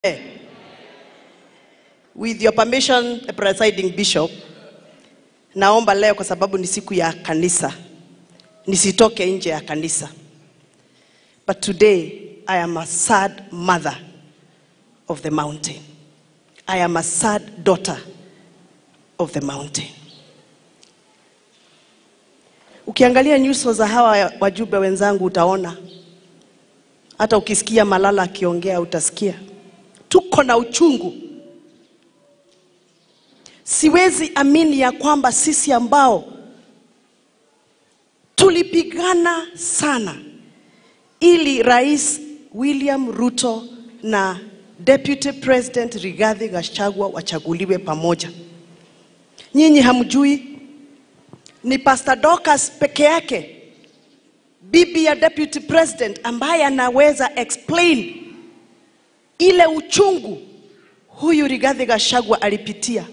With your permission, presiding bishop, naomba leo kwa sababu ni siku ya kanisa, nisitoke nje ya kanisa. But today I am a sad mother of the mountain. I am a sad daughter of the mountain. Ukiangalia nyuso za hawa wajumbe wenzangu utaona, hata ukisikia Malala akiongea utasikia tuko na uchungu. Siwezi amini ya kwamba sisi ambao tulipigana sana ili Rais William Ruto na Deputy President Rigathi Gachagua wachaguliwe pamoja. Nyinyi hamjui ni Pastor Dorcas peke yake bibi ya Deputy President ambaye anaweza explain ile uchungu huyu Rigathi Gachagua alipitia.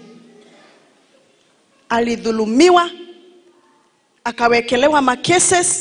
Alidhulumiwa, akawekelewa makeses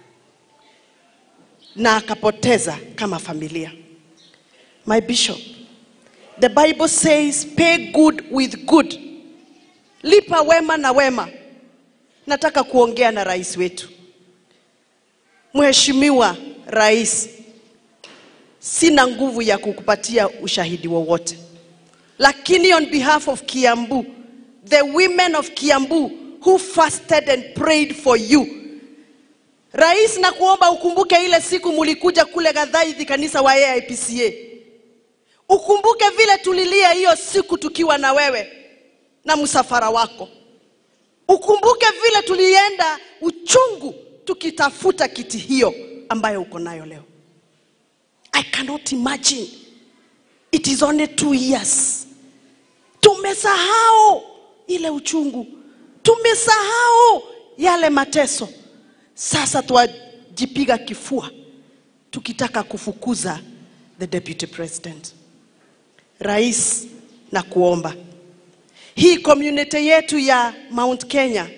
na akapoteza kama familia. My bishop, the Bible says pay good with good, lipa wema na wema. Nataka kuongea na rais wetu, Mheshimiwa Rais, sina nguvu ya kukupatia ushahidi wowote, lakini on behalf of Kiambu, the women of Kiambu who fasted and prayed for you Rais, na kuomba ukumbuke ile siku mulikuja kule Gathaithi kanisa wa AIPCA. Ukumbuke vile tulilia hiyo siku tukiwa na wewe na msafara wako. Ukumbuke vile tulienda uchungu tukitafuta kiti hiyo ambayo uko nayo leo. I cannot imagine. It is only two years. Tumesahau ile uchungu, tumesahau yale mateso. Sasa twajipiga kifua tukitaka kufukuza the deputy president. Rais, na kuomba hii community yetu ya Mount Kenya,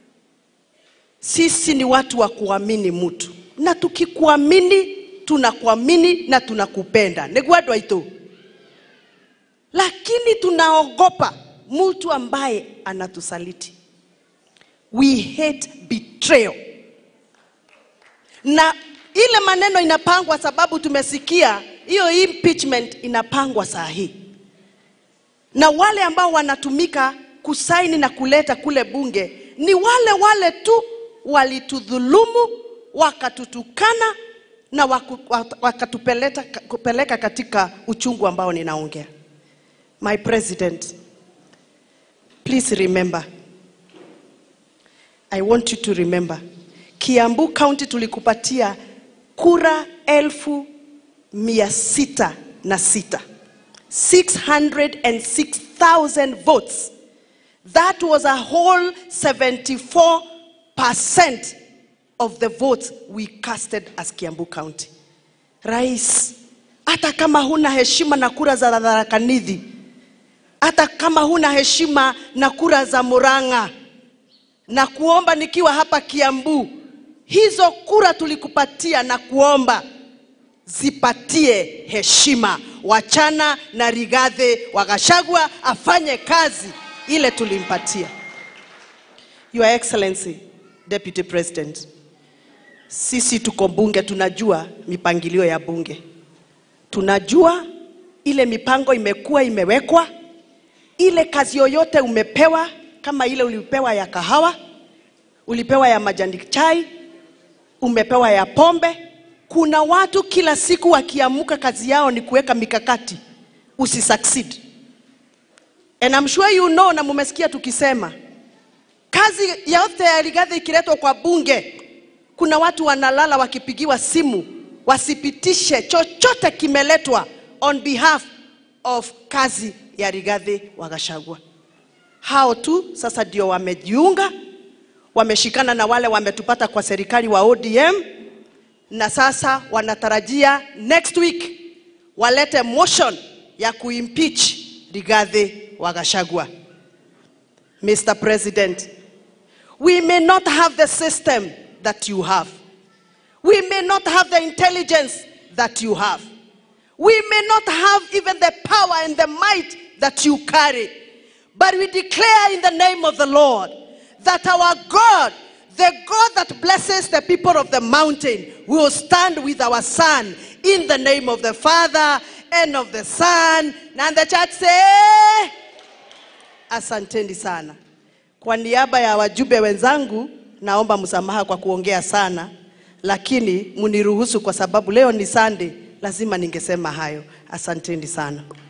sisi ni watu wa kuamini mtu, na tukikuamini tunakuamini na tunakupenda niguo itu, lakini tunaogopa mtu ambaye anatusaliti. We hate betrayal na ile maneno inapangwa sababu tumesikia hiyo impeachment inapangwa saa hii, na wale ambao wanatumika kusaini na kuleta kule bunge ni wale wale tu walitudhulumu, wakatutukana na waku, wakatupeleka kupeleka katika uchungu ambao ninaongea. My president, please remember, I want you to remember Kiambu County tulikupatia kura elfu mia sita na sita 606,000 votes. That was a whole 74% of the votes we casted as Kiambu County. Rais, hata kama huna heshima na kura za Tharaka Nithi, hata kama huna heshima na kura za Murang'a, na kuomba nikiwa hapa Kiambu, hizo kura tulikupatia na kuomba zipatie heshima. Wachana na Rigathi wa Gachagua afanye kazi ile tulimpatia. Your Excellency Deputy President, sisi tuko bunge, tunajua mipangilio ya bunge, tunajua ile mipango imekuwa imewekwa, ile kazi yoyote umepewa, kama ile ulipewa ya kahawa, ulipewa ya majani chai, umepewa ya pombe. Kuna watu kila siku wakiamuka, kazi yao ni kuweka mikakati usi succeed. And I'm sure you know, na mumesikia tukisema kazi yote ya Rigathi ikiletwa kwa bunge, kuna watu wanalala wakipigiwa simu wasipitishe chochote kimeletwa on behalf of kazi ya Rigathi wa Gachagua. Hao tu sasa ndio wamejiunga, wameshikana na wale wametupata kwa serikali wa ODM, na sasa wanatarajia next week walete motion ya kuimpeach Rigathi wa Gachagua. Mr. President, we may not have the system that you have. We may not have the intelligence that you have. We may not have even the power and the might that you carry, but we declare in the name of the Lord that our God, the God that blesses the people of the mountain, will stand with our son in the name of the Father and of the Son. And the church say, Asanteni sana. Kwa niaba ya wajumbe wenzangu, naomba msamaha kwa kuongea sana, lakini muniruhusu kwa sababu leo ni Sunday, lazima ningesema hayo. Asanteni sana.